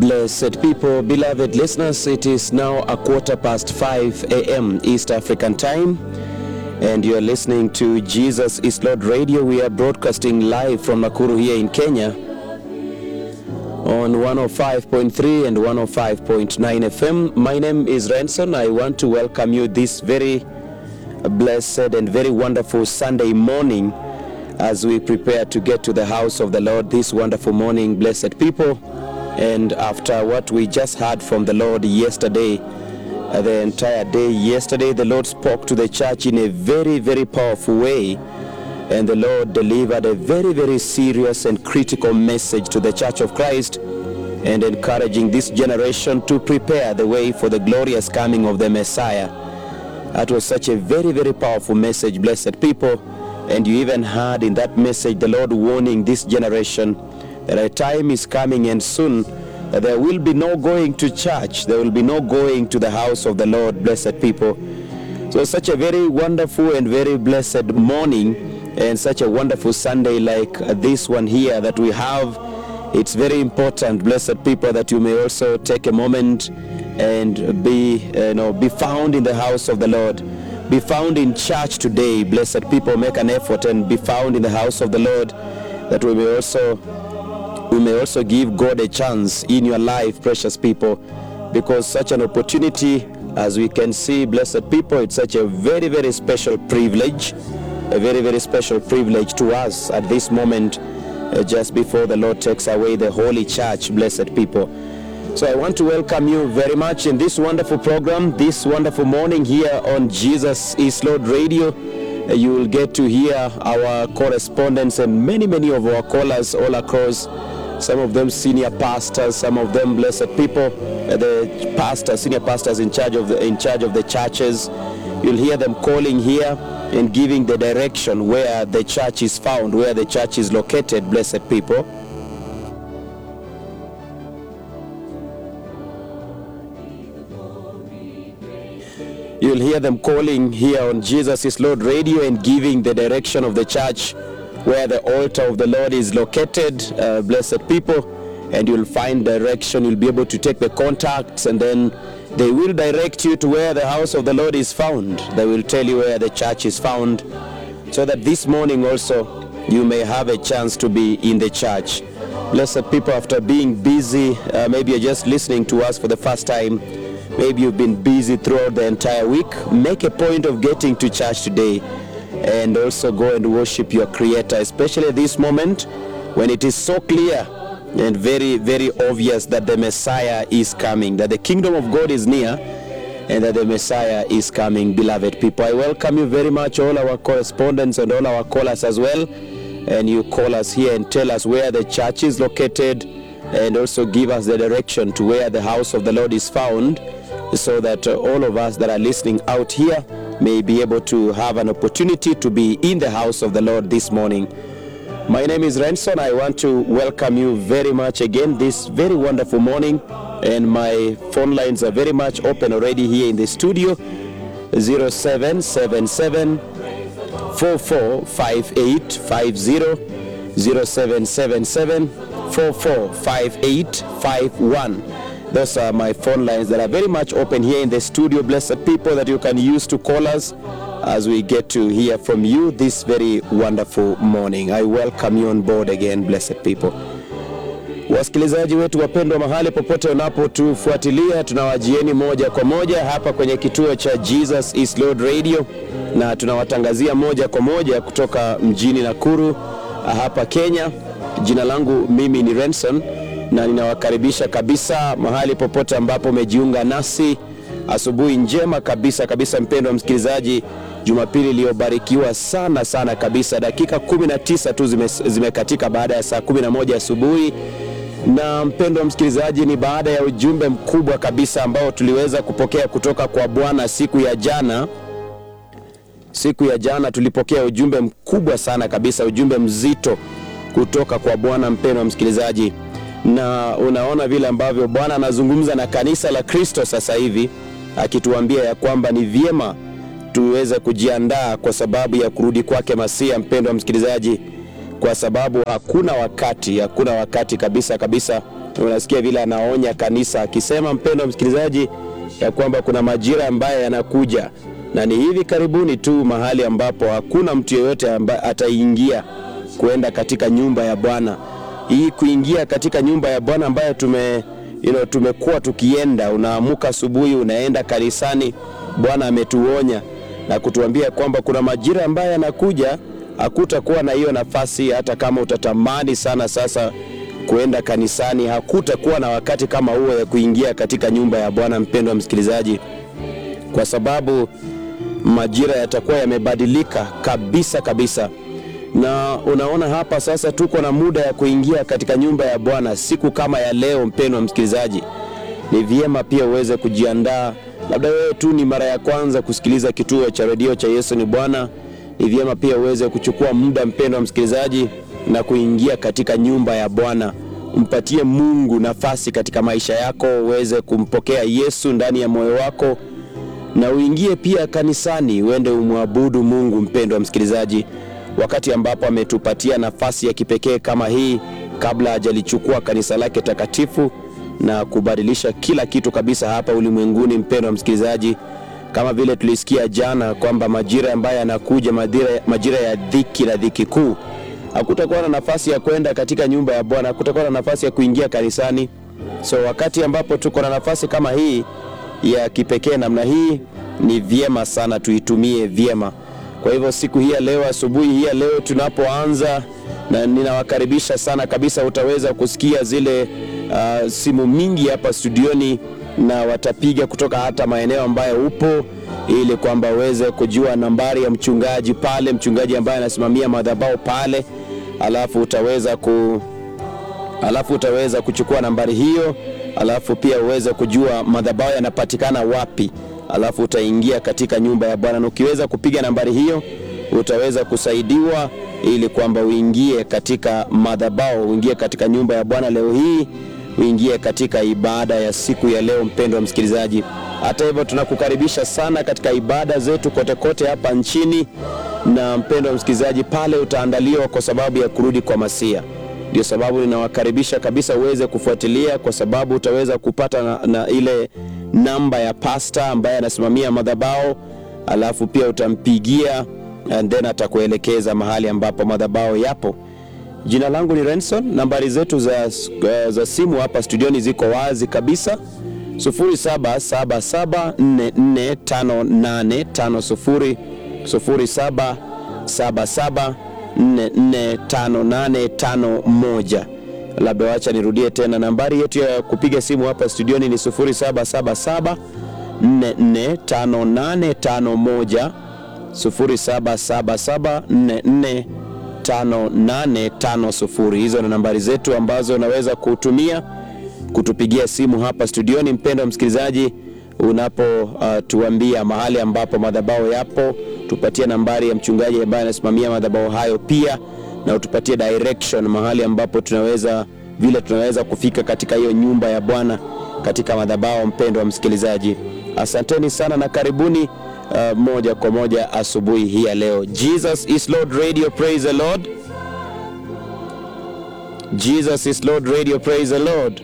Blessed people, beloved listeners, it is now a quarter past 5 a.m. East African time, and you're listening to Jesus is Lord Radio. We are broadcasting live from Nakuru here in Kenya on 105.3 and 105.9 FM. My name is Renson. I want to welcome you this very blessed and very wonderful Sunday morning as we prepare to get to the house of the Lord this wonderful morning, blessed people. And after what we just heard from the Lord yesterday, uh, the entire day yesterday, the Lord spoke to the church in a very, very powerful way. And the Lord delivered a very, very serious and critical message to the church of Christ and encouraging this generation to prepare the way for the glorious coming of the Messiah. That was such a very, very powerful message, blessed people. And you even heard in that message the Lord warning this generation that a time is coming and soon that there will be no going to church, there will be no going to the house of the Lord, blessed people. So, such a very wonderful and very blessed morning, and such a wonderful Sunday like this one here that we have. It's very important, blessed people, that you may also take a moment and be, you know, be found in the house of the Lord. Be found in church today, blessed people. Make an effort and be found in the house of the Lord, that we may also we may also give God a chance in your life, precious people, because such an opportunity, as we can see, blessed people, it's such a very, very special privilege, a very, very special privilege to us at this moment, uh, just before the Lord takes away the Holy Church, blessed people. So I want to welcome you very much in this wonderful program, this wonderful morning here on Jesus is Lord Radio. Uh, You will get to hear our correspondents and many, many of our callers all across some of them senior pastors, some of them blessed people, uh, the pastors, senior pastors in charge of the in charge of the churches. You'll hear them calling here and giving the direction where the church is found, where the church is located, blessed people. You'll hear them calling here on Jesus is Lord Radio and giving the direction of the church where the altar of the Lord is located, uh, blessed people, and you'll find direction. You'll be able to take the contacts, and then they will direct you to where the house of the Lord is found. They will tell you where the church is found, so that this morning also you may have a chance to be in the church. Blessed people, after being busy, uh, maybe you're just listening to us for the first time. Maybe you've been busy throughout the entire week. Make a point of getting to church today and also go and worship your creator especially this moment when it is so clear and very very obvious that the messiah is coming that the kingdom of god is near and that the messiah is coming beloved people i welcome you very much all our correspondents and all our callers as well and you call us here and tell us where the church is located and also give us the direction to where the house of the lord is found so that uh, all of us that are listening out here may be able to have an opportunity to be in the house of the Lord this morning. My name is Renson. I want to welcome you very much again this very wonderful morning. And my phone lines are very much open already here in the studio 0777 445850 0777 445851. Those are my phone lines that are very much open here in the studio. Blessed people that you can use to call us as we get to hear from you this very wonderful morning. I welcome you on board again, blessed people. Wasikilizaji wetu wapendwa, mahali popote unapotufuatilia, tunawajieni moja kwa moja hapa kwenye kituo cha Jesus is Lord Radio, na tunawatangazia moja kwa moja kutoka mjini Nakuru hapa Kenya. Jina langu mimi ni Renson na ninawakaribisha kabisa mahali popote ambapo umejiunga nasi. Asubuhi njema kabisa kabisa, mpendwa msikilizaji, Jumapili iliyobarikiwa sana sana kabisa. Dakika 19 tu zime, zimekatika baada ya saa 11 asubuhi, na mpendwa msikilizaji, ni baada ya ujumbe mkubwa kabisa ambao tuliweza kupokea kutoka kwa Bwana siku ya jana. Siku ya jana tulipokea ujumbe mkubwa sana kabisa, ujumbe mzito kutoka kwa Bwana, mpendwa msikilizaji na unaona vile ambavyo Bwana anazungumza na kanisa la Kristo sasa hivi akituambia ya kwamba ni vyema tuweze kujiandaa kwa sababu ya kurudi kwake Masia. Mpendwa msikilizaji, kwa sababu hakuna wakati, hakuna wakati kabisa kabisa unasikia vile anaonya kanisa akisema, mpendo msikilizaji, ya kwamba kuna majira ambayo yanakuja na ni hivi karibuni tu, mahali ambapo hakuna mtu yeyote ambaye ataingia kuenda katika nyumba ya Bwana. Hii kuingia katika nyumba ya Bwana ambayo tume you know, tumekuwa tukienda, unaamuka asubuhi unaenda kanisani. Bwana ametuonya na kutuambia kwamba kuna majira ambayo yanakuja, hakutakuwa na hiyo nafasi. Hata kama utatamani sana sasa kuenda kanisani, hakutakuwa na wakati kama huo ya kuingia katika nyumba ya Bwana, mpendwa msikilizaji, kwa sababu majira yatakuwa yamebadilika kabisa kabisa. Na unaona hapa sasa, tuko na muda ya kuingia katika nyumba ya Bwana siku kama ya leo. Mpendwa msikilizaji, ni vyema pia uweze kujiandaa. Labda wewe tu ni mara ya kwanza kusikiliza kituo cha redio cha Yesu ni Bwana, ni vyema pia uweze kuchukua muda, mpendwa msikilizaji, na kuingia katika nyumba ya Bwana. Mpatie Mungu nafasi katika maisha yako, uweze kumpokea Yesu ndani ya moyo wako na uingie pia kanisani, uende umwabudu Mungu. Mpendwa msikilizaji, wakati ambapo ametupatia nafasi ya kipekee kama hii, kabla hajalichukua kanisa lake takatifu na kubadilisha kila kitu kabisa hapa ulimwenguni. Mpendwa msikilizaji, kama vile tulisikia jana kwamba majira ambayo yanakuja, majira, majira ya dhiki na dhiki kuu, hakutakuwa na nafasi ya kwenda katika nyumba ya Bwana, hakutakuwa na nafasi ya kuingia kanisani. So wakati ambapo tuko na nafasi kama hii ya kipekee namna hii, ni vyema sana tuitumie vyema. Kwa hivyo siku hii ya leo, asubuhi hii ya leo tunapoanza, na ninawakaribisha sana kabisa, utaweza kusikia zile uh, simu mingi hapa studioni, na watapiga kutoka hata maeneo ambayo upo, ili kwamba uweze kujua nambari ya mchungaji pale, mchungaji ambaye anasimamia madhabahu pale, alafu utaweza ku alafu utaweza kuchukua nambari hiyo, alafu pia uweze kujua madhabahu yanapatikana wapi, alafu utaingia katika nyumba ya Bwana, na ukiweza kupiga nambari hiyo utaweza kusaidiwa ili kwamba uingie katika madhabahu, uingie katika nyumba ya Bwana leo hii, uingie katika ibada ya siku ya leo. Mpendwa msikilizaji, hata hivyo tunakukaribisha sana katika ibada zetu kote kote hapa nchini, na mpendwa msikilizaji, pale utaandaliwa kwa sababu ya kurudi kwa Masia. Ndio sababu ninawakaribisha kabisa uweze kufuatilia, kwa sababu utaweza kupata na, na ile namba ya pasta ambaye anasimamia madhabahu, alafu pia utampigia and then atakuelekeza mahali ambapo madhabahu yapo. Jina langu ni Renson. Nambari zetu za, za simu hapa studioni ziko wazi kabisa 0777445850 0777 445851. Labda wacha nirudie tena, nambari yetu ya kupiga simu hapa studioni ni 0777 445851, 0777 445850. Hizo ni nambari zetu ambazo unaweza kutumia kutupigia simu hapa studioni. Mpendwa msikilizaji, unapotuambia uh, mahali ambapo madhabahu yapo tupatie nambari ya mchungaji ambaye anasimamia madhabahu hayo pia, na utupatie direction mahali ambapo tunaweza vile tunaweza kufika katika hiyo nyumba ya Bwana katika madhabahu. Mpendwa msikilizaji, asanteni sana na karibuni uh, moja kwa moja asubuhi hii ya leo. Jesus is Lord Radio, praise the Lord. Jesus is Lord Radio, praise the Lord.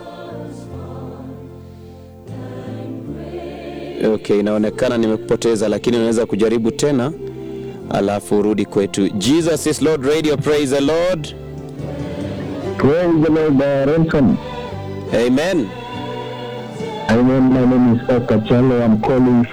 Okay, inaonekana nimekupoteza, lakini unaweza kujaribu tena alafu urudi kwetu. Jesus is Lord Radio, praise the Lord. Praise the Lord, uh, Renson. Amen. Amen. My name is Okachalo. I'm calling